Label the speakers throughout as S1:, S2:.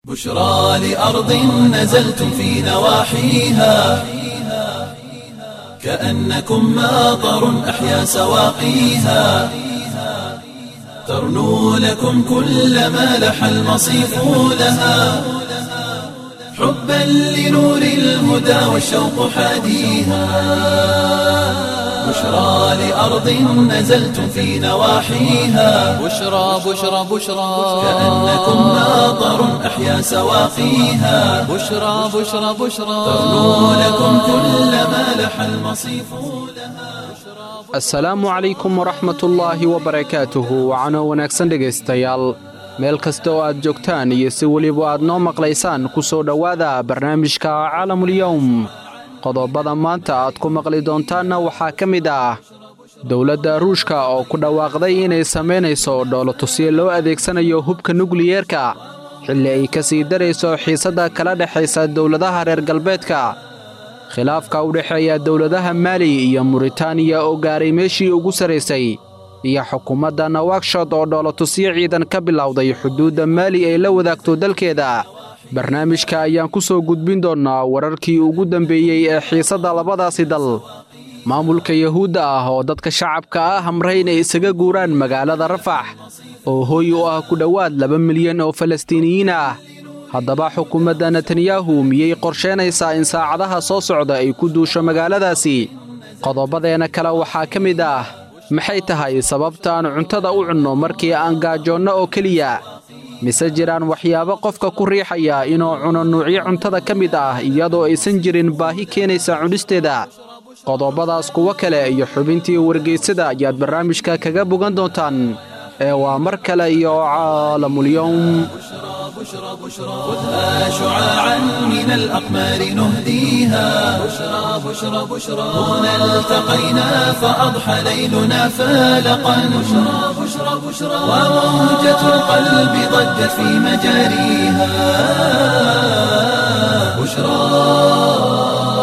S1: بشرى لأرض نزلتم في نواحيها كأنكم ماطر أحيا سواقيها ترنو لكم كل ما لح المصيف لها حبا لنور الهدى والشوق حاديها بشرى لأرض نزلتم في نواحيها
S2: بشرى بشرى بشرى
S1: كأنكم ماطر أحيا سواقيها
S2: بشرى بشرى بشرى
S1: ترنو لكم كل ما لح المصيف لها
S3: asalaamu calaykum waraxmatullaahi wabarakaatuhu wacano wanaagsan dhegaystayaal meel kasta oo aad joogtaan iyo si weliba aad noo maqlaysaan ku soo dhowaada barnaamijka caalamulyowm qodobada maanta aad ku maqli doontaanna waxaa ka mid ah dowladda ruushka oo ku dhawaaqday inay samaynayso dhoolotusyo loo adeegsanayo hubka nukliyeerka xilli ay ka sii darayso xiisadda kala dhexaysa dowladaha reer galbeedka khilaafka u dhexeeya dowladaha maali iyo muritaaniya oo gaaray meeshii ugu sarraysay iyo xukuumadda nawakshod oo dhoolotusyo ciidan ka bilowday xuduudda maali ay la wadaagto dalkeeda barnaamijka ayaan ku soo gudbin doonnaa wararkii ugu dambeeyey ee xiisadda labadaasi dal maamulka yuhuudda ah oo dadka shacabka ah amray inay isaga guuraan magaalada rafax oo hooy u ah ku dhowaad laba milyan oo falastiiniyiin ah haddaba xukuumadda netanyahu miyay qorsheynaysaa in saacadaha soo socda ay ku duusho magaaladaasi qodobbadeena kale waxaa ka mid ah maxay tahay sababta aan cuntada u cunno markii aan gaajoonno oo keliya mise jiraan waxyaabo qofka ku riixaya inuu cuno nuucyo cuntada ka mid ah iyadoo aysan jirin baahi keenaysa cunisteeda qodobbadaas kuwo kale iyo xubintii wargeysada ayaad barnaamijka kaga bogan doontaan ee waa mar kale iyo caalamulyowm
S1: بشرى بشرى خذها شعاعا من الأقمار نهديها بشرى بشرى بشرى هنا التقينا فأضحى ليلنا فالقا بشرى بشرى بشرى وموجة القلب ضجت في مجاريها بشرى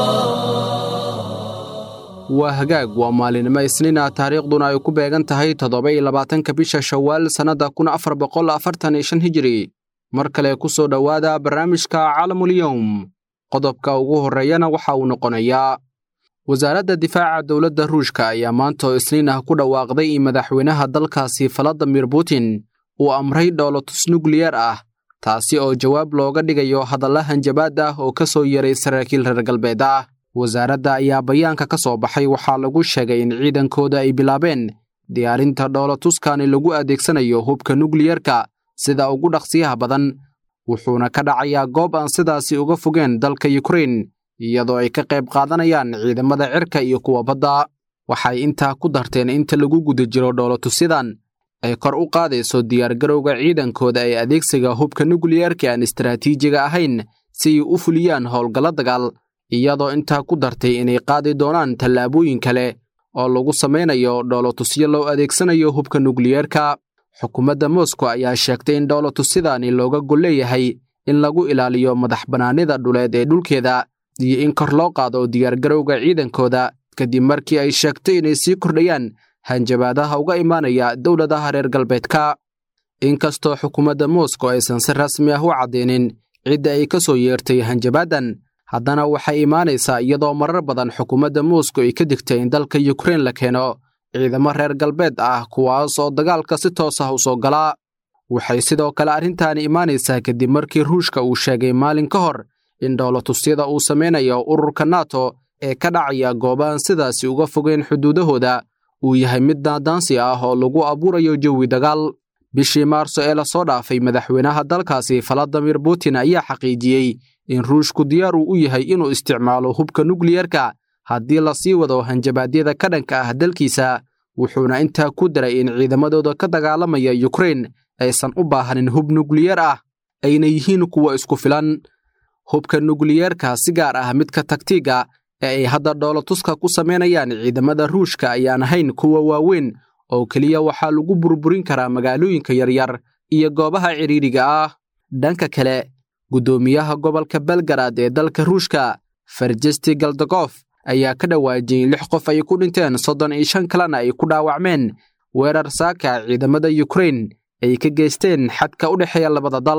S3: waa hagaag waa maalinimo isniina taariikhduna ay ku beegan tahay toddoba iyo labaatanka bisha shawaal sannadda kun afar boqol afartan iyo shan hijiri mar kale ku soo dhowaada barnaamijka caalamulyowm qodobka ugu horreeyana waxa uu noqonayaa wasaaradda difaaca dowladda ruushka ayaa maanta oo isniin ah ku dhawaaqday in madaxweynaha dalkaasi valadimir putin uu amray dhoolotus nukliyar ah taasi oo jawaab looga dhigayo hadalla hanjabaad ah oo ka soo yeray saraakiil reer galbeed ah wasaaradda ayaa bayaanka ka soo baxay waxaa lagu sheegay in ciidankooda ay bilaabeen diyaarinta dhoolotuskani lagu adeegsanayo hubka nukliyerka sida ugu dhaqsiyaha badan wuxuuna ka dhacayaa goob aan sidaasi uga fogeen dalka yukrain iyadoo ay ka qayb qaadanayaan ciidamada cirka iyo kuwa badda waxay intaa ku darteen inta lagu guda jiro dhoolotusyadan ay kor u qaadayso diyaargarowga ciidankooda ee adeegsiga hubka nukliyerka aan istaraatiijiga ahayn si ay u fuliyaan howlgallo dagaal iyadoo intaa ku dartay inay qaadi doonaan tallaabooyin kale oo lagu samaynayo dhoolotusyo loo adeegsanayo hubka nukliyerka xukuumadda moscow ayaa sheegtay in dhoolotusyadaani looga gol leeyahay in lagu ilaaliyo madax bannaanida dhuleed ee dhulkeeda iyo in kor loo qaado diyaargarowga ciidankooda kadib markii ay sheegtay inay sii kordhayaan hanjabaadaha uga imaanaya dowladaha reer galbeedka inkastoo xukuumadda moscow aysan si rasmi ah u caddeynin cidda ay ka soo yeertay hanjabaaddan haddana waxay imaanaysaa iyadoo marar badan xukuumadda moscow ay ka digtay in dalka yukrain la keeno ciidamo reer galbeed ah kuwaas oo dagaalka si toos ah u soo galaa waxay sidoo kale arrintaani imaanaysaa kadib markii ruushka uu sheegay maalin ka hor in dhoolotusyada uu samaynayo ururka nato ee ka dhacaya goobahan sidaasi uga fogeen xuduudahooda uu yahay mid daadaansi ah oo lagu abuurayo jawi dagaal bishii maarso ee lasoo dhaafay madaxweynaha dalkaasi valadimir putin ayaa xaqiijiyey in ruushku diyaar uu u yahay inuu isticmaalo hubka nukliyerka haddii la sii wado hanjabaadyada ka dhanka ah dalkiisa wuxuuna intaa ku daray in ciidamadooda ka dagaalamaya yukrain aysan u baahanin hub nukliyar ah ayna yihiin kuwa isku filan hubka nukliyerka si gaar ah midka tagtiiga ee ay hadda dhoolotuska ku samaynayaan ciidamada ruushka ayaan ahayn kuwa waaweyn oo keliya waxaa lagu burburin karaa magaalooyinka yaryar iyo goobaha cidhiidhiga ah dhanka kale guddoomiyaha gobolka belgarad ee dalka ruushka farjesti galdagof ayaa ka dhawaajiyey lix qof ay ku dhinteen soddon iyo shan kalena ay ku dhaawacmeen weerar saaka ciidamada yukrain ay ka geysteen xadka u dhexeeya labada dal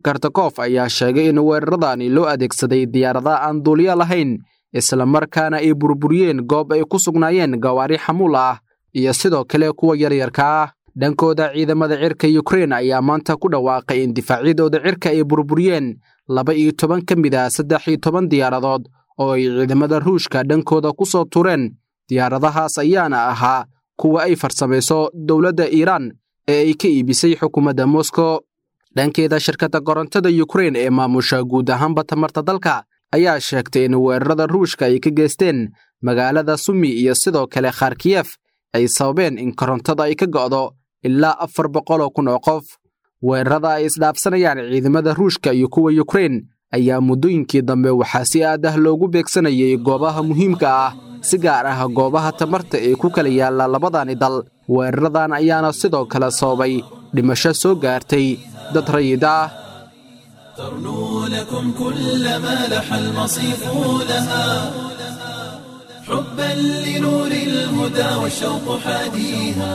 S3: kartakof ayaa sheegay in weeraradani loo adeegsaday diyaaradaha aan duuliyo lahayn islamarkaana ay burburiyeen goob ay ku sugnaayeen gawaari xamuul ah iyo sidoo kale kuwa yaryarka ah dhankooda ciidamada cirka yukrein ayaa maanta ku dhawaaqay in difaacyadooda cirka ay burburiyeen laba iyo toban ka mid ah saddex iyo toban diyaaradood oo ay ciidamada ruushka dhankooda ku soo tureen diyaaradahaas ayaana ahaa kuwa ay farsamayso dowladda iiraan ee ay ka iibisay xukuumadda moskow dhankeeda shirkadda korontada yukrein ee maamusha guud ahaanba tamarta dalka ayaa sheegtay in weerarada ruushka ay ka geysteen magaalada sumi iyo sidoo kale kharkiyef ay sababeen in korontada ay ka go'do ilaa afar boqoloo kun oo qof weerarada ay isdhaafsanayaan ciidamada ruushka iyo kuwa yukrein ayaa muddooyinkii dambe waxaa si aad ah loogu beegsanayay goobaha muhiimka ah si gaar ah goobaha tamarta ee ku kala yaalla labadani dal weeraradan ayaana sidoo kale sababay dhimasho soo gaartay dad rayid ah
S1: ترنو لكم كل ما لح المصيف لها حبا لنور الهدى والشوق حاديها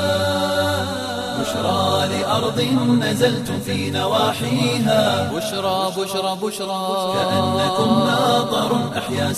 S1: بشرى لأرض نزلتم في نواحيها
S2: بشرى بشرى بشرى
S1: كأنكم ناظر أحيا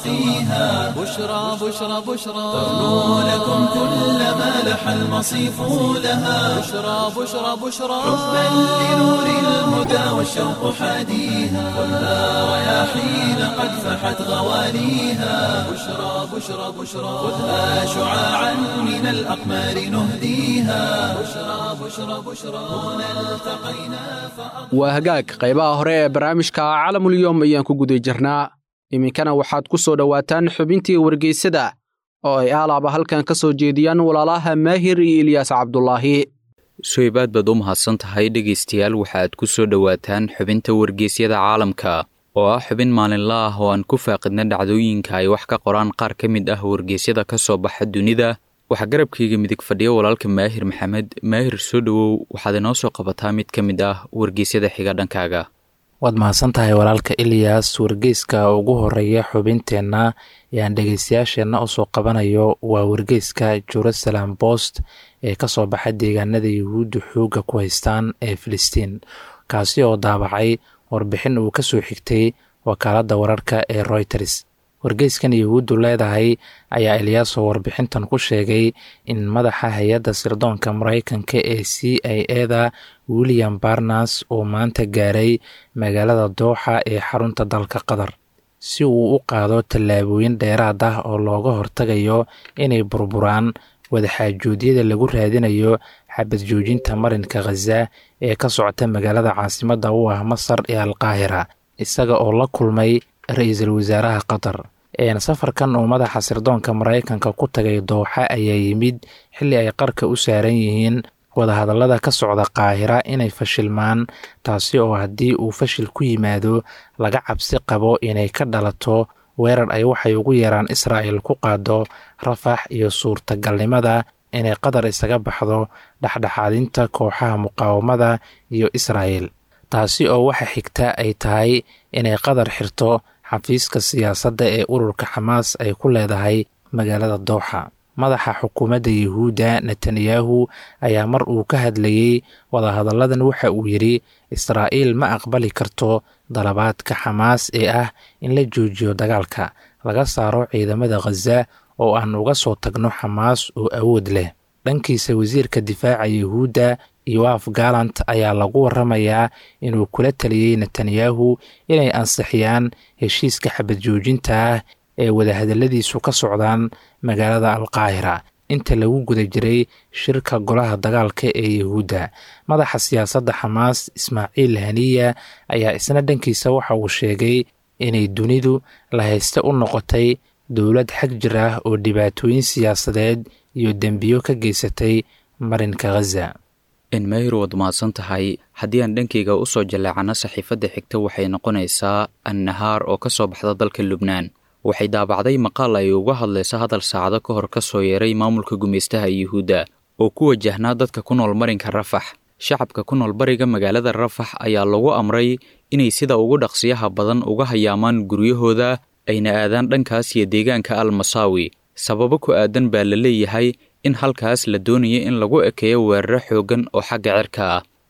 S1: سواقيها
S2: بشرى بشرى بشرى
S1: ترنو لكم كل ما لح المصيف لها
S2: بشرى بشرى بشرى
S1: حبا لنور الهدى والشوق حاديها خذها رياحين قد فحت غواليها بشرى بشرى بشرى خذها شعاعا من الأقمار نهديها بشرى بشرى بشرى هنا التقينا
S3: waa hagaag qaybaha hore ee barnaamijka caalamulyom ayaan ku guda jirnaa iminkana waxaad ku soo dhowaataan xubintii wargeysada oo ay aalaaba halkan ka soo jeediyaan walaalaha maahir iyo ilyaas cabdulaahi
S4: suhayb aad baad u mahadsan tahay dhegaystayaal waxaad ku soo dhowaataan xubinta wargeysyada caalamka oo ah xubin maalinla ah oo aan ku faaqidna dhacdooyinka ay wax ka qoraan qaar ka mid ah wargeysyada ka soo baxa dunida waxaa garabkayga midig fadhiya walaalka maahir maxamed maahir soo dhowow waxaad inoo soo qabataa mid ka mid ah wargeysyada xiga dhankaaga
S5: waad mahadsan tahay walaalka ilyas wargeyska ugu horeeya xubinteenna ayaan dhegeystayaasheenna usoo qabanayo waa wargeyska jerusalem bost ee kasoo baxa deegaanada yuhuudda xoogga ku haystaan ee filistiin kaasi oo daabacay warbixin uu kasoo xigtay wakaaladda wararka ee royters wargeyskan yuhuuddu leedahay ayaa eliyaaso warbixintan ku sheegay in madaxa hay-adda sirdoonka maraykanka ee c i eda william barnas uu maanta gaaray magaalada dooxa ee xarunta dalka qatar si uu u qaado tallaabooyin dheeraad ah oo looga hortagayo inay burburaan wadaxaajoodyada lagu raadinayo xabad joojinta marinka khaza ee ka socota magaalada caasimadda u ah masar ee alqaahira isaga oo la kulmay ra-iisul wasaaraha qatar safarkan uu madaxa sirdoonka maraykanka ku tagay dooxa ayaa yimid xilli ay qarka u saaran yihiin wadahadallada ka socda qaahira inay fashilmaan taasi oo haddii uu fashil ku yimaado laga cabsi qabo inay ka dhalato weerar ay waxay ugu yeeraan israa'il ku qaado rafax iyo suurtagalnimada inay qatar isaga baxdo dhexdhexaadinta kooxaha muqaawamada iyo israa'il taasi oo waxa xigta ay tahay inay qatar xirto xafiiska siyaasadda ee ururka xamaas ay ku leedahay magaalada dooxa madaxa xukuumadda yuhuudda netanyahu ayaa mar uu ka hadlayey wadahadalladan waxa uu yidhi israa'iil ma aqbali karto dalabaadka xamaas ee ah in la joojiyo dagaalka laga saaro ciidamada khaza oo aan uga soo tagno xamaas oo awood leh dhankiisa wasiirka difaaca yuhuudda yoaf galant ayaa lagu waramayaa inuu kula taliyey netanyahu inay ansixiyaan heshiiska xabad joojinta ah ee wadahadalladiisu ka socdaan magaalada alqaahira inta lagu guda jiray shirka golaha dagaalka ee yuhuudda madaxa siyaasadda xamaas ismaaciil haniya ayaa isna dhankiisa waxa uu sheegay inay dunidu lahayste u noqotay dowlad xag jir ah oo dhibaatooyin siyaasadeed iyo dembiyo ka geysatay marinka khaza
S4: enmeyr waad mahadsan tahay haddii aan dhankayga u soo jaleecano saxiifadda xigta waxay noqonaysaa annahaar oo ka soo baxda dalka lubnaan waxay daabacday maqaal ay uga hadlaysa hadal saacado ka hor ka soo yeeray maamulka gumaystaha yuhuudda oo ku wajahnaa dadka ku nool marinka rafax shacabka ku nool bariga magaalada rafax ayaa lagu amray inay sida ugu dhaqsiyaha badan uga hayaamaan guryahooda ayna aadaan dhankaas iyo deegaanka al masaawi sababo ku aadan baa la leeyahay in halkaas la doonaya in lagu ekeeyo weeraro xooggan oo xagga cirka ah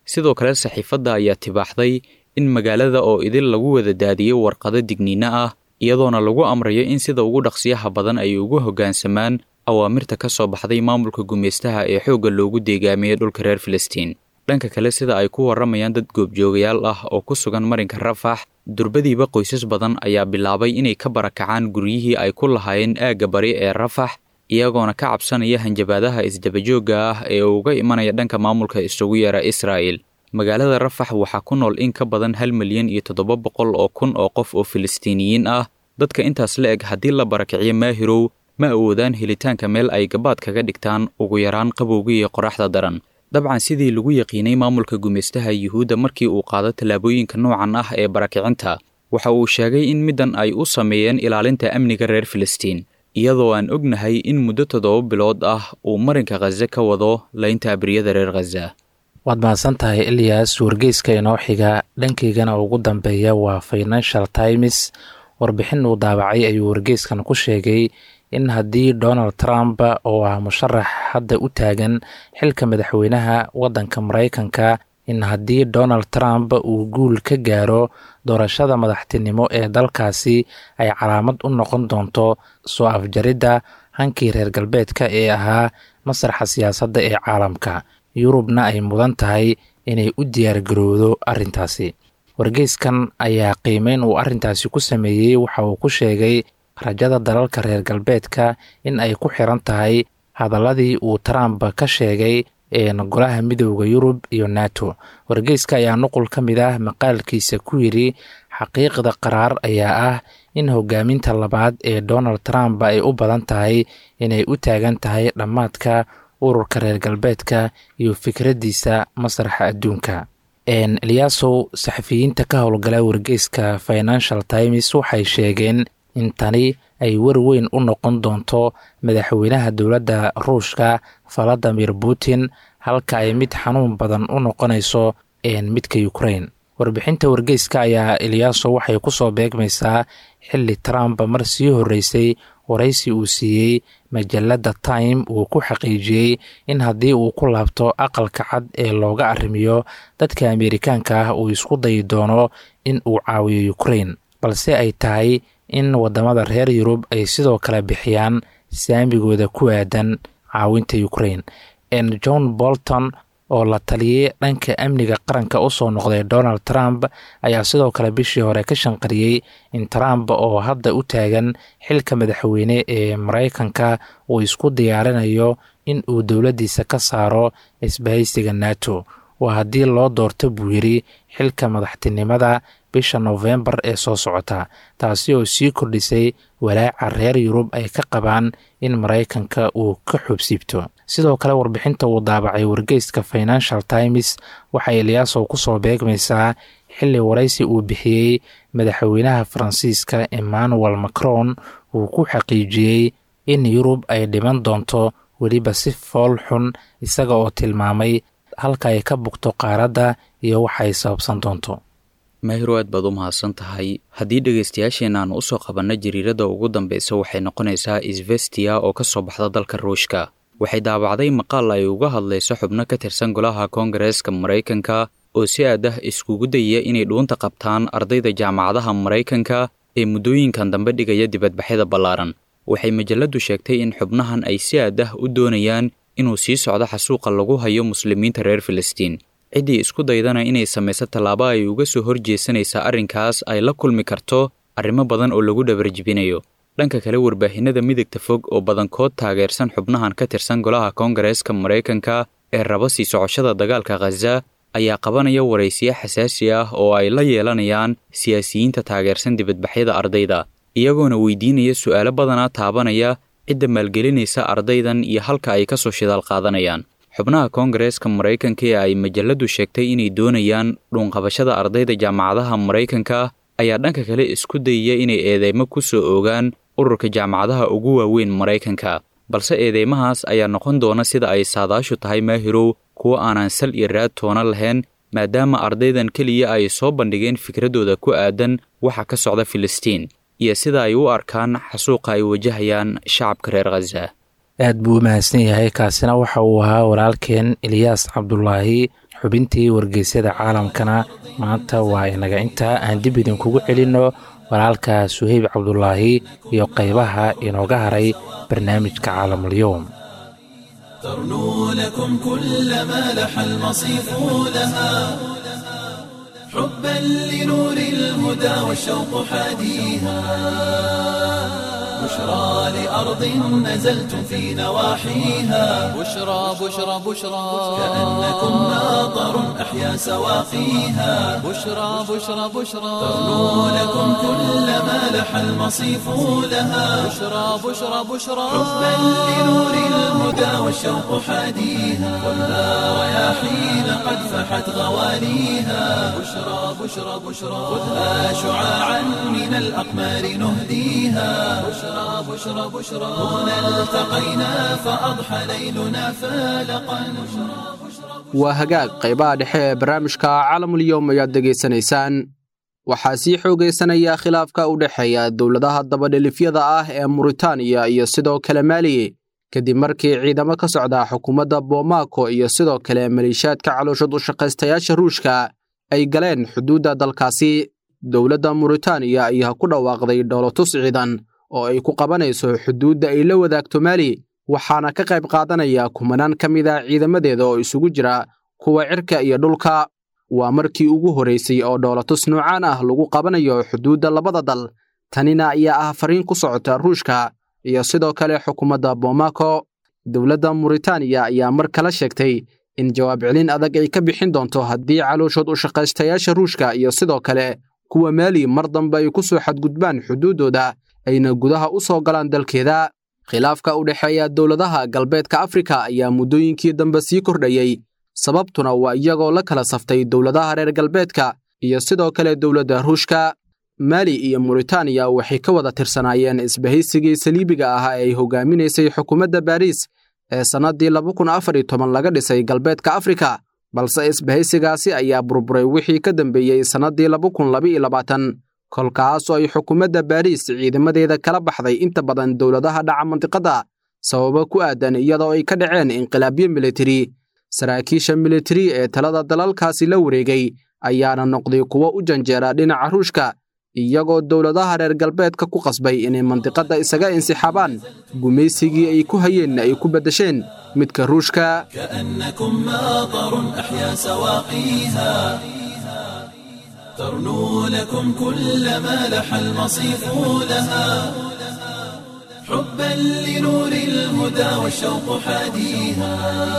S4: sidoo kale saxiifadda ayaa tibaaxday in magaalada oo idil lagu wada daadiyey warqado digniino ah iyadoona lagu amrayo in sida ugu dhaqsiyaha badan ay ugu hoggaansamaan awaamirta ka soo baxday maamulka gumaystaha ee xoogga loogu deegaamiyey dhulka reer filistiin dhanka kale sida ay ku warramayaan dad goobjoogayaal ah oo ku sugan marinka rafax durbadiiba qoysas badan ayaa bilaabay inay ka barakacaan guryihii ay ku lahaayeen aagga bari ee rafax iyagoona ka cabsanaya hanjabaadaha isdabajoogga ah ee uga imanaya dhanka maamulka isugu yeera israa'el magaalada rafax waxaa ku nool in ka badan hal milyan iyo toddoba boqol oo kun oo qof oo filistiiniyiin ah dadka intaas la eg haddii la barakiciyo maahirow ma awoodaan helitaanka meel ay gabaad kaga dhigtaan ugu yaraan qabowga iyo qoraxda daran dabcan sidii lagu yaqiinay maamulka gumaystaha yuhuudda markii uu qaado tallaabooyinka noocan ah ee barakicinta waxa uu sheegay in middan ay u sameeyeen ilaalinta amniga reer filistiin iyadoo aan ognahay in muddo toddoba bilood ah uu marinka khaze ka wado laynta abriyada reer khaza
S5: waad mahadsan tahay ilyas wargeyska inoo xiga dhankaygana ugu dambeeya waa financial times warbixin uu daabacay ayuu wargeyskan ku sheegay in haddii donald trump oo ah musharax hadda u taagan xilka madaxweynaha waddanka maraykanka in haddii donald trump uu guul ka gaaro doorashada madaxtinimo ee dalkaasi ay calaamad u noqon doonto soo afjaridda hankii reer galbeedka ee ahaa masraxa siyaasadda ee caalamka yurubna ay mudan tahay inay u diyaargarowdo arrintaasi wargeyskan ayaa qiimeyn uu arrintaasi ku sameeyey waxa uu ku sheegay rajada dalalka reer galbeedka in ay ku xiran tahay hadaladii uu trump ka sheegay ee golaha midooda yurub iyo nato wargeyska ayaa nuqul ka mid ah maqaalkiisa ku yidhi xaqiiqda qaraar ayaa ah in hogaaminta labaad ee donald trump ay u badan tahay inay u taagan tahay dhammaadka ururka reer galbeedka iyo fikraddiisa masraxa adduunka eliyaasow saxafiyiinta ka howlgala wargeyska financial times waxay sheegeen in tani ay war weyn u noqon doonto madaxweynaha dowladda ruushka valadimir putin halka ay mid xanuun badan u noqonayso midka ukrain warbixinta wargeyska ayaa eliyaaso waxay ku soo beegmaysaa xilli trump mar sii horreysay waraysi uu siiyey majalladda time uu ku xaqiijiyey in haddii uu ku laabto aqalka cad ee looga arrimiyo dadka ameerikaanka ah uu isku dayi doono in uu caawiyo ukrain balse ay tahay in waddamada reer yurub ay sidoo kale bixiyaan saamigooda ku aadan caawinta ukrain john bolton oo la taliyey dhanka amniga qaranka u soo noqday donald trump ayaa sidoo kale bishii hore ka shanqariyey in trump oo hadda u taagan xilka madaxweyne ee maraykanka uu isku diyaarinayo in uu dowladdiisa ka saaro isbahaysiga nato waa haddii loo doorto buu yidhi xilka madaxtinimada bisha nofembar ee soo socota taasi oo sii kordhisay walaaca reer yurub ay ka qabaan in maraykanka uu ka xubsiibto sidoo kale warbixinta uu daabacay wargeyska financial times waxay eliyaasow ku soo beegmaysaa xilli waraysi uu bixiyey madaxweynaha faransiiska emmanuel macron uu ku xaqiijiyey in yurub ay dhiman doonto weliba si fool xun isaga oo tilmaamay halka ay ka bugto qaaradda iyo waxa ay sababsan doonto
S4: maahiro aad baad u mahadsan tahay haddii dhegaystayaasheenna aan usoo qabanno jariiradda ugu dambeysa waxay noqonaysaa isvestia oo ka soo baxda dalka ruushka waxay daabacday maqaal ay uga hadlayso xubno ka tirsan golaha koongareeska maraykanka oo si aad ah iskugu dayaya inay dhuunta qabtaan ardayda jaamacadaha maraykanka ee muddooyinkan dambe dhigaya dibadbaxyada ballaaran waxay majalladdu sheegtay in xubnahan ay si aad ah u doonayaan inuu sii socdo xasuuqa lagu hayo muslimiinta reer filistiin ciddii isku daydana inay samayso tallaabo ay uga soo horjeesanaysa arrinkaas ay la kulmi karto arrimo badan oo lagu dhabarjibinayo dhanka kale warbaahinada midagta fog oo badankood taageersan xubnahan ka tirsan golaha koongareeska maraykanka ee raba sii socoshada dagaalka khaza ayaa qabanaya waraysiyo xasaasi ah oo ay la yeelanayaan siyaasiyiinta taageersan dibadbaxyada ardayda iyagoona weydiinaya su'aalo badanaa taabanaya cidda maalgelinaysa ardaydan iyo halka ay ka soo shidaal qaadanayaan xubnaha koongareeska maraykanka ee ay majalladdu sheegtay inay doonayaan dhuunqabashada ardayda jaamacadaha maraykanka ayaa dhanka kale isku dayaya inay eedeymo ku soo oogaan ururka jaamacadaha ugu waaweyn maraykanka balse eedeymahaas ayaa noqon doona sida ay saadaashu tahay maahirow kuwo aanan sal iyo raad toona lahayn maadaama ardaydan keliya ay soo bandhigeen fikraddooda ku aadan waxa ka socda filistiin iyo sida ay u arkaan xasuuqa ay wajahayaan shacabka reer khaza
S5: aad buu u mahadsan yahay kaasina waxa uu ahaa walaalkeen eliyaas cabdulaahi xubintii wargeysyada caalamkana maanta waa inaga intaa aan dib idinkugu celinno walaalka suheyb cabdulaahi iyo qaybaha inooga haray barnaamijka caalamulyoom
S1: ترنو لكم كل ما لح المصيف لها حبا لنور الهدى والشوق حاديها بشرى لأرض نزلتم في نواحيها
S2: بشرى بشرى بشرى
S1: كأنكم ناظر أحيا سواقيها
S2: بشرى بشرى بشرى
S1: ترنو لكم كل ما لح المصيف لها
S2: بشرى بشرى بشرى
S1: حبا لنور الهدى والشوق حاديها خذها رياحين قد فحت غواليها بشرى بشرى بشرى خذها شعاعا من الأقمار نهديها بشرى بشرى بشرى هنا التقينا فأضحى ليلنا فالقا
S3: waa hagaag qaybaha dhexe ee barnaamijka caalamulyoom ayaad degaysanaysaan waxaa sii xoogaysanaya khilaafka u dhexeeya dowladaha dabadhelifyada ah ee muritaaniya iyo sidoo kale maaliye kadib markii ciidamo ka socda xukuumadda bomaako iyo sidoo kale maliishaadka calooshad u shaqaystayaasha ruushka ay galeen xuduudda dalkaasi dowladda muritaaniya ayaa ku dhawaaqday dhoolotus ciidan oo ay ku qabanayso xuduudda ay la wadaagto maali waxaana ka qayb qaadanaya kumanaan ka mid a ciidamadeeda oo isugu jira kuwa cirka iyo dhulka waa markii ugu horraysay oo dhoolatus noocaan ah lagu qabanayo xuduudda labada dal tanina ayaa ah fariin ku socota ruushka iyo sidoo kale xukuumadda bomaako dowladda muritaaniya ayaa mar kale sheegtay in jawaab celin adag ay ka bixin doonto haddii calooshood u shaqaystayaasha ruushka iyo sidoo kale kuwa maali mar dambe ay ku soo xadgudbaan xuduuddooda ayna gudaha u soo galaan dalkeeda khilaafka u dhexeeya dowladaha galbeedka afrika ayaa muddooyinkii dambe sii kordhayey sababtuna waa iyagoo la kala saftay dowladaha reer galbeedka iyo sidoo kale dowladda ruushka maali iyo muritaaniya waxay ka wada tirsanaayeen isbahaysigii saliibiga ahaa ee ay hogaaminaysay xukuumadda baariis ee sannaddii laga dhisay galbeedka afrika balse isbahaysigaasi ayaa burburay wixii ka dambeeyey sannaddii kolkaasoo ay xukuumadda baariis ciidamadeeda kala baxday inta badan dowladaha dhaca mandiqadda sababo ku aadan iyadoo ay ka dhaceen inqilaabyo militari saraakiisha militari ee talada dalalkaasi la wareegay ayaana noqday kuwo u janjeera dhinaca ruushka iyagoo dowladaha reer galbeedka ku qasbay inay mandiqadda isaga insixaabaan gumaysigii ay ku hayeenna ay ku beddesheen midka ruushka
S1: كأنكم ماطر أحيا سواقيها ترنو لكم كل ما لح المصيف لها حبا لنور الهدى والشوق حاديها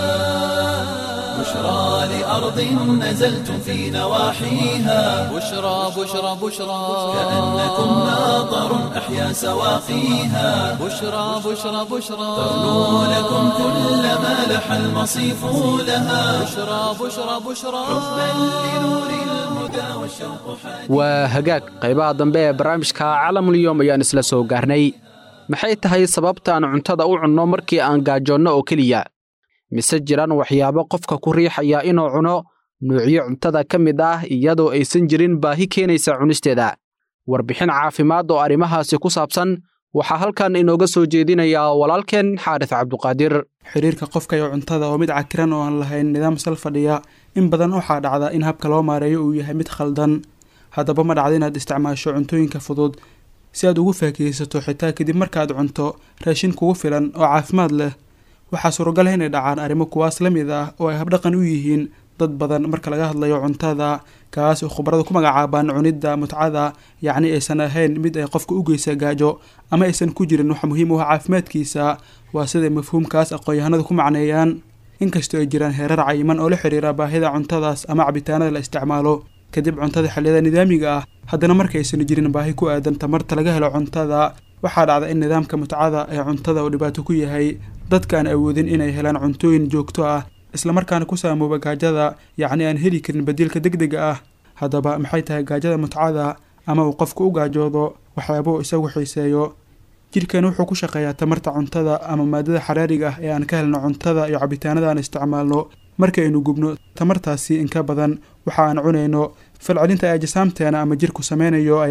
S1: بشرى لأرض نزلتم في نواحيها
S2: بشرى بشرى بشرى
S1: كأنكم ماطر أحيا سواقيها
S2: بشرى بشرى بشرى
S1: ترنو لكم كل ما لح المصيف لها
S2: بشرى بشرى بشرى
S1: حبا لنور الهدى والشوق حاديها
S3: waa hagaag qaybaha dambe ee barnaamijka caalamulyoom ayaan isla soo gaarnay maxay tahay sababtaan cuntada u cunno markii aan gaajoonno oo keliya mise jiraan waxyaabo qofka ku riixaya inuu cuno nuucyo cuntada ka mid ah iyadoo aysan jirin baahi keenaysa cunisteeda warbixin caafimaad oo arrimahaasi ku saabsan waxaa halkan inooga soo jeedinayaa walaalkeen xaaris cabduqaadir
S6: xiriirka qofka iyo cuntada oo mid cakiran oo aan lahayn nidaam sal fadhiya in badan waxaa dhacda in habka loo maareeyo uu yahay mid khaldan haddaba ma dhacda inaad isticmaasho cuntooyinka fudud si aad ugu faakihaysato xitaa kadib markaad cunto raashin kugu filan oo caafimaad leh waxaa suuragal ah inay dhacaan arrimo kuwaas la mid ah oo ay habdhaqan u yihiin dad badan marka laga hadlayo cuntada kaas oo khubaradu ku magacaabaan cunidda mutcada yacni aysan ahayn mid ay qofka u geysa gaajo ama aysan ku jirin wax muhiim u ah caafimaadkiisa waa siday mafhuumkaas aqoon-yahanadu ku macneeyaan inkastoo ay jiraan heerar cayiman oo la xiriira baahida cuntadaas ama cabitaanada la isticmaalo kadib cuntada xilliyada nidaamiga ah haddana markaysan jirin baahi ku aadan tamarta laga helo cuntada waxaa dhacda in nidaamka mutcada ee cuntada uu dhibaato ku yahay dadka aan awoodin inay helaan cuntooyin joogto ah islamarkaana ku saamooba gaajada yacni aan heli karin badiilka degdega ah haddaba maxay tahay gaajada mutcada ama uu qofku u gaajoodo waxyaaba uu isagu xiiseeyo jidhkan wuxuu ku shaqeeyaa tamarta cuntada ama maadada xaraariga ah ee aan ka helno cuntada iyo cabitaanada aan isticmaalno markaynu gubno tamartaasi inka badan waxa aan cunayno falcelinta ee jisaamteena ama jirku sameynayo ayaa ah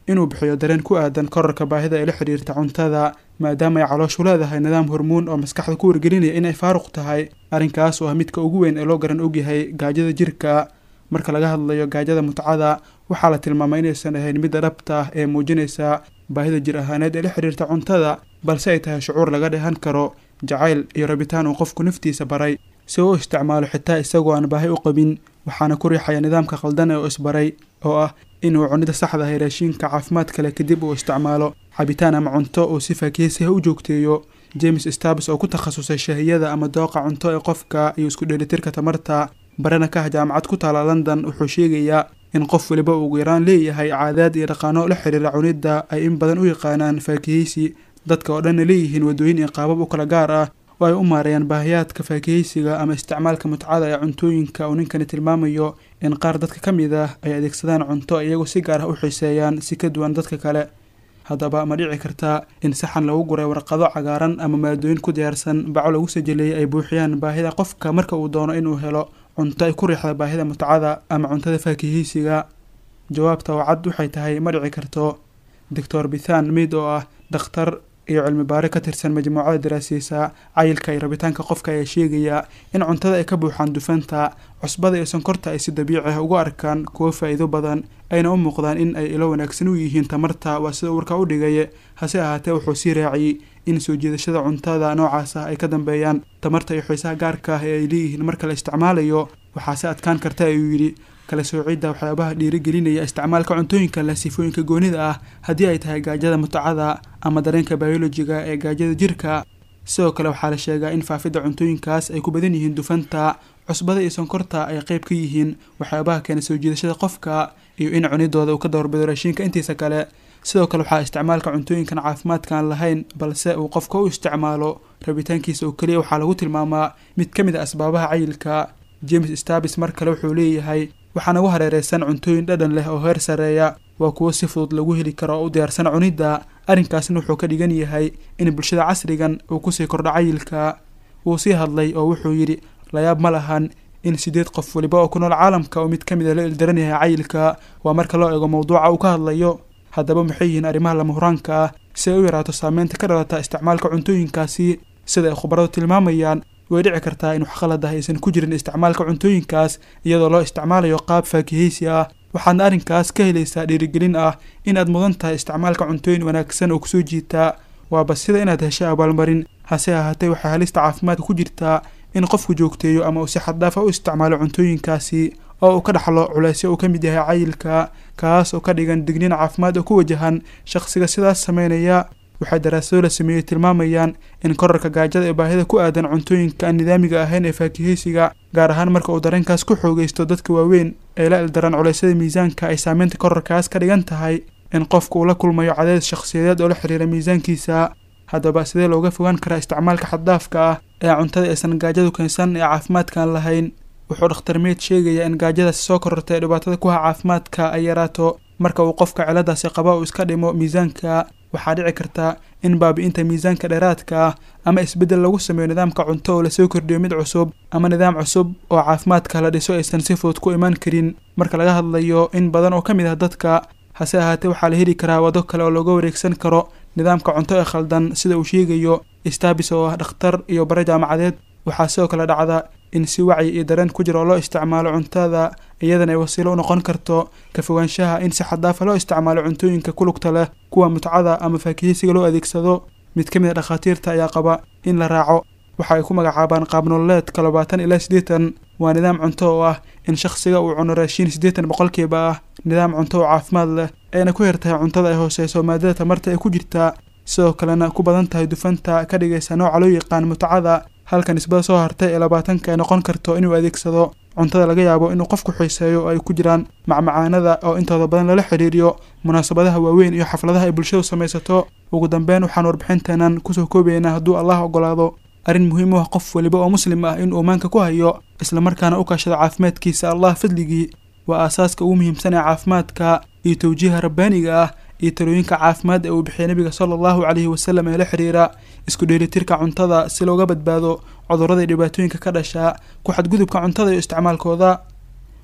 S6: inuu bixiyo dareen ku aadan korarka baahida ee la xidhiirta cuntada maadaama ay calooshu leedahay nidaam hormuun oo maskaxda ku wargelinaya inay faaruq tahay arrinkaas oo ah midka ugu weyn ee loo garan ogyahay gaajada jirka marka laga hadlayo gaajada mutcada waxaa la tilmaamay inaysan ahayn midda dhabta ah ee muujinaysa baahida jir ahaaneed ee la xidhiirta cuntada balse ay tahay shucuur laga dheehan karo jacayl iyo rabitaan uu qofku naftiisa baray si uu u isticmaalo xitaa isagoo aan baahi u qabin waxaana ku riixaya nidaamka khaldan ee uu isbaray oo ah inuu cunida saxda ahay raashiinka caafimaad kale kadib uu isticmaalo cabitaan ama cunto uu si faakihisiha u joogteeyo james stabs oo ku takhasusay shahiyada ama dooqa cunto ee qofka iyo isku dheelitirka tamarta barana ka ah jaamacad ku taala london wuxuu sheegayaa in qof waliba ugu yaraan leeyahay caadaad iyo dhaqaano la xiriira cunidda ay in badan u yaqaanaan faakihaysi dadka oo dhanna leeyihiin waddooyin iyo qaabab u kala gaar ah oo ay u maareeyaan baahiyaadka faakihaysiga ama isticmaalka mutcada ee cuntooyinka uu ninkani tilmaamayo in qaar dadka ka mid ah ay adeegsadaan cunto iyagoo si gaar ah u xiiseeyaan si ka duwan dadka kale haddaba ma dhici kartaa in saxan lagu guray warqado cagaaran ama maadooyin ku diyaarsan baco lagu sajeleeyay ay buuxiyaan baahida qofka marka uu doono inuu helo cunto ay ku riixda baahida mutcada ama cuntada faakihaysiga jawaabta oo cad waxay tahay ma dhici karto doctor bithan mid oo ah dhakhtar iyo cilmi baare ka tirsan majmuucada daraasiisa cayilka iyo rabitaanka qofka ayaa sheegaya in cuntada ay ka buuxaan dufanta cusbada iyo sonkorta ay si dabiici ah ugu arkaan kuwo faa'iido badan ayna u muuqdaan in ay ilo wanaagsan u yihiin tamarta waa sida warka u dhigay hase ahaatee wuxuu sii raaciyey in soo jiidashada cuntada noocaas ah ay ka dambeeyaan tamarta iyo xiisaha gaarka ah ee ay leeyihiin marka la isticmaalayo waxaase adkaan karta ayuu yidhi kala soocidda waxyaabaha dhiirigelinaya isticmaalka cuntooyinka leh sifooyinka goonida ah haddii ay tahay gaajada mutacada ama dareenka biolojiga ee gaajada jirka sidoo kale waxaa la sheegaa in faafidda cuntooyinkaas ay ku badan yihiin dufanta cusbada iyo sonkorta ay qayb ka yihiin waxyaabaha keena soo jiidashada qofka iyo in cunidooda uu ka doorbido raashiinka intiisa kale sidoo kale waxaa isticmaalka cuntooyinkan caafimaadkaan lahayn balse uu qofka u isticmaalo rabitaankiisa oo keliya waxaa lagu tilmaamaa mid ka mid a asbaabaha cayilka james stabis mar kale wuxuu leeyahay waxaa nagu hareereysan cuntooyin dhadhan leh oo heer sareeya waa kuwo si fudud lagu heli karo oo u diyaarsan cunidda arrinkaasna wuxuu ka dhigan yahay in bulshada casrigan uu kusii kordho cayilka wuu sii hadlay oo wuxuu yidhi layaab ma lahan in sideed qof waliba oo ku nool caalamka oo mid ka mid a la ildaran yahay cayilka waa marka loo eego mowduuca uu ka hadlayo haddaba maxay yihiin arrimaha lama huraanka ah si ay u yaraato saameynta ka dhalata isticmaalka cuntooyinkaasi sida ay khubaradu tilmaamayaan way dhici kartaa in wax qalad ah aysan ku jirin isticmaalka cuntooyinkaas iyadoo loo isticmaalayo qaab faakihaysi ah waxaadna arrinkaas ka helaysaa dhiirigelin ah in aad mudan tahay isticmaalka cuntooyin wanaagsan oo kusoo jiitaa waaba sida inaad heshay abaalmarin hase ahaatee waxay halista caafimaadka ku jirtaa in qofku joogteeyo ama uu si xaddaafa u isticmaalo cuntooyinkaasi oo uu ka dhaxlo culaysyo uu ka mid yahay cayilka kaas oo ka dhigan digniin caafimaad oo ku wajahan shaqsiga sidaas sameynaya waxay daraasado la sameeyey tilmaamayaan in korarka gaajada ee baahida ku aadan cuntooyinka aan nidaamiga ahayn ee faakihaysiga gaar ahaan marka uu dareenkaas ku xoogaysto dadka waaweyn ee la ildaran culaysyada miisaanka ay saameynta korarkaas ka dhigan tahay in qofku uu la kulmayo cadaadis shakhsiyadeed oo la xiriira miisaankiisa haddaba sidee looga fogaan karaa isticmaalka xaddaafka ah ee cuntada aysan gaajadu keensan ee caafimaadkaan lahayn wuxuu dhakhtar meyd sheegayaa in gaajadaasi soo korortay ee dhibaatada ku ha caafimaadka ay yaraato marka uu qofka ciladaasi qaba uu iska dhimo miisaanka waxaa dhici karta in baabi-inta miisaanka dheeraadka ah ama isbeddel lagu sameeyo nidaamka cunto oo lasoo kordhiyo mid cusub ama nidaam cusub oo caafimaadka la dhiso aysan si fudud ku imaan karin marka laga hadlayo in badan oo ka mid ah dadka hase ahaatee waxaa la heli karaa wado kale oo looga wareegsan karo nidaamka cunto ee khaldan sida uu sheegayo stabis oo ah dhakhtar iyo bare jaamacadeed waxaa sidoo kale dhacda in si wacyi iyo dareen ku jira oo loo isticmaalo cuntada iyadana ay wasiilo u noqon karto ka fogaanshaha in si xadaafa loo isticmaalo cuntooyinka ku lugta leh kuwa mutcada ama faakihisiga loo adeegsado mid ka mid a dhakhaatiirta ayaa qaba in la raaco waxa ay ku magacaabaan qaabnololeedka labaatan ilaa siddeetan waa nidaam cunto oo ah in shakhsiga uu cuno raashiin siddeetan boqolkiiba ah nidaam cunto oo caafimaad leh ayna ku yartahay cuntada ay hooseyso maadada tamarta ee ku jirta sidoo kalena ku badan tahay dufanta ka dhigaysa nooca loo yaqaan mutcada halka nisbada soo hartay ee labaatanka ay noqon karto inuu adeegsado cuntada laga yaabo inuu qofku xiiseeyo oo ay ku jiraan macmacaanada oo intooda badan lala xiriiriyo munaasabadaha waaweyn iyo xafladaha ay bulshadu samaysato ugu dambeyn waxaan warbixinteenan kusoo koobaynaa hadduu allah ogolaado arrin muhiim u ah qof weliba oo muslim ah inuu maanka ku hayo islamarkaana u kaashado caafimaadkiisa allah fadligii waa aasaaska ugu muhiimsan ee caafimaadka iyo tawjiiha rabbaaniga ah iyo talooyinka caafimaad ee uu bixiyay nabiga sala allahu caleyhi wasalam ee la xiriira isku dheelitirka cuntada si looga badbaado cudurrada iyo dhibaatooyinka ka dhasha ku xadgudubka cuntada iyo isticmaalkooda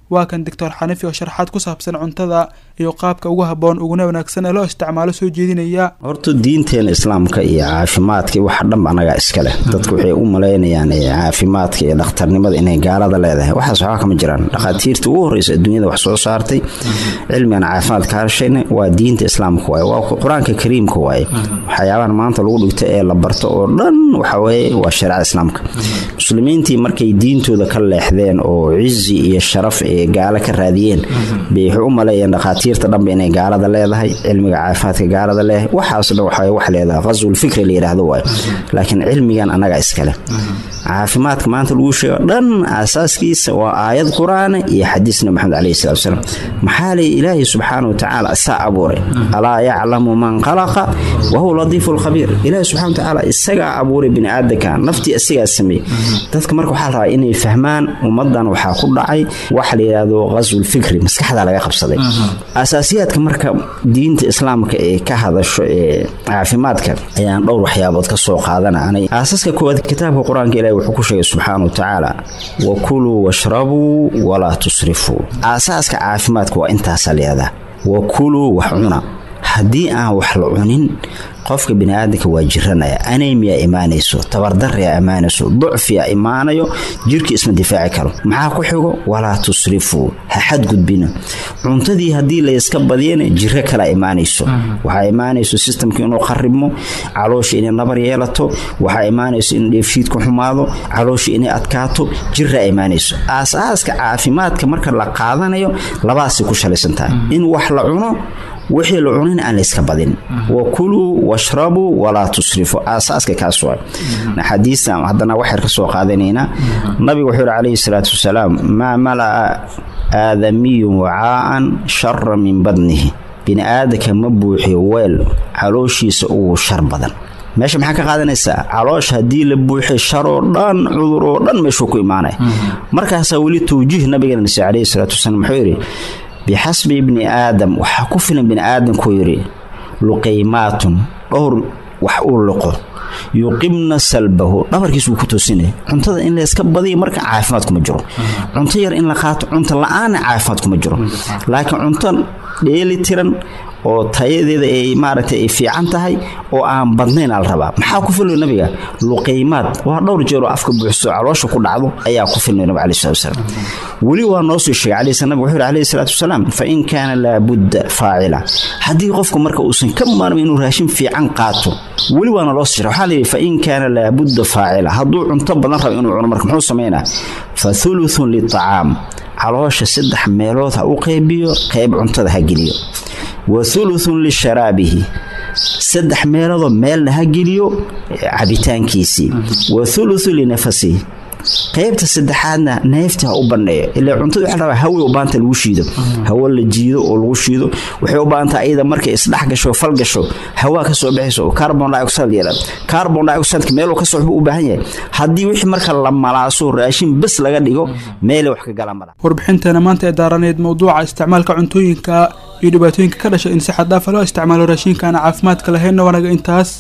S6: waa kan doctor xanifi oo sharxaad ku saabsan cuntada iyo qaabka ugu habboon uguna wanaagsan ee loo isticmaalo soo jeedinaya
S7: horta diinteena islaamka iyo caafimaadka iyo waxa dhanba anagaa iska leh dadku waxay u malaynayaan caafimaadka iyo dhakhtarnimada inay gaalada leedahay waxaas waxba kama jiraan dhakhaatiirta ugu horreysa adduunyada wax soo saartay cilmigan caafimaad ka hadshayna waa diinta islaamka waaye waa qur-aanka kariimka waaye waxyaabahan maanta lagu dhigto ee la barto oo dhan waxaweye waa shareecada islaamka muslimiintii markay diintooda ka leexdeen oo cizi iyo sharaf ee gaalo ka raadiyeen bay waxay u maleeyeen dhakhaatiirta dhanba inay gaalada leedahay cilmiga caafimaadka gaalada leedahay waxaas dhan waxaa wax leedahay qaswul fikri la yidhaahdo waaye laakiin cilmigan annaga iskale caafimaadka maanta lagu sheego dhan aasaaskiisa waa aayad qur-aana iyo xadiis nabi maxamed caleyhi salatu wasalaam maxaa lay ilaahay subxaana watacaala isaa abuuray alaa yaclamu man khalaqa wa huwa latiifu lkhabiir ilaahay subxana watacaala isagaa abuuray bini aadamka naftii isagaa sameeyey dadka marka waxaa la rabaa inay fahmaan ummadan waxaa ku dhacay waxa la yidhaahdo qaswul fikri maskaxda laga qabsaday asaasiyaadka marka diinta islaamka ee ka hadasho ee caafimaadka ayaan dhowr waxyaabood ka soo qaadananay aasaska koowaad kitaabka qur-aanka ilahi wuxuu ku sheegay subxaana wa tacaala wa kuluu washrabuu walaa tusrifuu aasaaska caafimaadka waa intaasa leedaa wa kuluu wax cuna haddii aan wax la cunin qofka biniaadanka waa jiranaya anemiya imaanayso tabardaryaa imaanayso ducfiya imaanayo jirka isma difaaci karo maxaa ku xigo walaa tusrifuu ha xadgudbina cuntadii haddii layska badiyana jiro kalaa imaanayso waxaa imaanayso sistamka inuu qaribmo caloosha inay nabar yeelato waxaa imaanayso in dheefshiidku xumaado caloosha inay adkaato jiraa imaanayso aasaaska caafimaadka marka la qaadanayo labaasay ku shalaysan tahay in wax la cuno wixii la cunin aan layska badin wa kuluu washrabuu walaa tusrifuu aasaaska kaas waa xadiista haddana waxayr ka soo qaadanaynaa nabigu wuxuu yihi calayhi salaatu wasalaam maa mala'a aadamiyun wacaa'an shara min badnihi bini aadanka ma buuxiyo weel calooshiisa ugu shar badan meesha maxaa ka qaadanaysaa caloosha haddii la buuxiy sharoo dhan cudur oo dhan meeshuu ku imaanaya markaasaa weli tawjiih nabigeena nasiy calayhi salaatu wasalaam wuxuu yidhi bixasbi ibni aadam waxaa ku filan bini aadamkuu yidhi luqaymaatun dhowr wax uu liqo yuqibna salbahu dhabarkiis wuu ku toosinaya cuntada in layska badiya marka caafimaad kuma jiro cunto yar in la qaato cunto la-aanna caafimaad kuma jiro laakiin cunto dheeli tiran oo tayadeeda ay maaragtay ay fiican tahay oo aan badnayn al rabaa maxaa ku filmay nabiga luqaymaad waa dhowr jeer oo afka buuxso caloosha ku dhacdo ayaa ku filmay nabi calayi salatu wasalaam weli waa noo soo sheegay calayhi salam wuxuu yidhi calayhi salaatu wasalaam fa in kaana laabudda faacila haddii qofku marka uusan ka maarmin inuu raashin fiican qaato weli waana loo soo sheegay waxaa layidhi fa in kaana laabudda faacila hadduu cunto badan rabo inuu cuno marka muxuu samaynaa fa thuluthun litacaam caloosha saddex meelood ha u qaybiyo qayb cuntada ha geliyo wa thuluthun lisharaabihi saddex meeloodoo meelna ha geliyo cabitaankiisii wa thuluthu linafasihi qaybta saddexaadna neefta ha u bandheeyo ilaa cuntada waxa rabaa hawe u baanta lagu shiido hawo la jiido oo lagu shiido waxay u baahantaa iyada markay isdhex gasho fal gasho hawaa ka soo baxayso oo carbon dioxide yeela carbon dioxide meeluu ka soo u baahan yahay haddii wixii marka la malaaso raashin bes laga dhigo meelay wax ka galaan mala
S6: warbixinteena maanta ee daaraneed mowduuca isticmaalka cuntooyinka iyo dhibaatooyinka ka dhasha in si xad dhaafa loo isticmaalo raashinka aan caafimaadka lahaynna wanaga intaas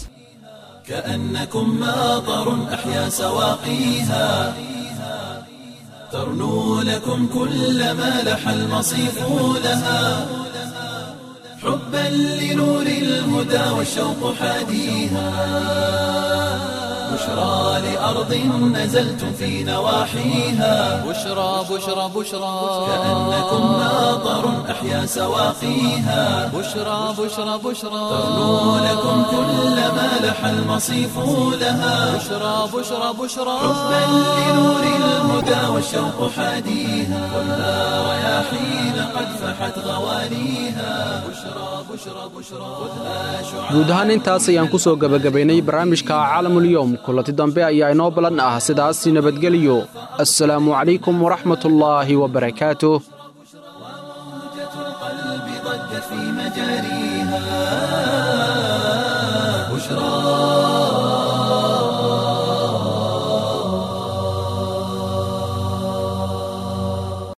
S1: كأنكم ماطر أحيا سواقيها ترنو لكم كل ما لح المصيف لها حبا لنور الهدى والشوق حاديها بشرى لأرض نزلتم في نواحيها
S2: بشرى بشرى بشرى
S1: كأنكم ماطر أحيا سواقيها
S2: بشرى بشرى بشرى
S1: ترنو لكم كل ما لح المصيف لها
S2: بشرى بشرى بشرى
S1: حبا لنور الهدى والشوق حاديها خذها رياحين قد فحت غوانيها بشرى بشرى بشرى خذها شعاع
S3: guud ahaan intaas ayaan ku soo gebagabaynay barnaamijka caalamulyoom kulanti dambe ayaa inoo ballan ah sidaas nabadgelyo assalaamu calaykum waraxmatullaahi wabarakaatuh
S1: موجة القلب ضجت في مجاريها بشرى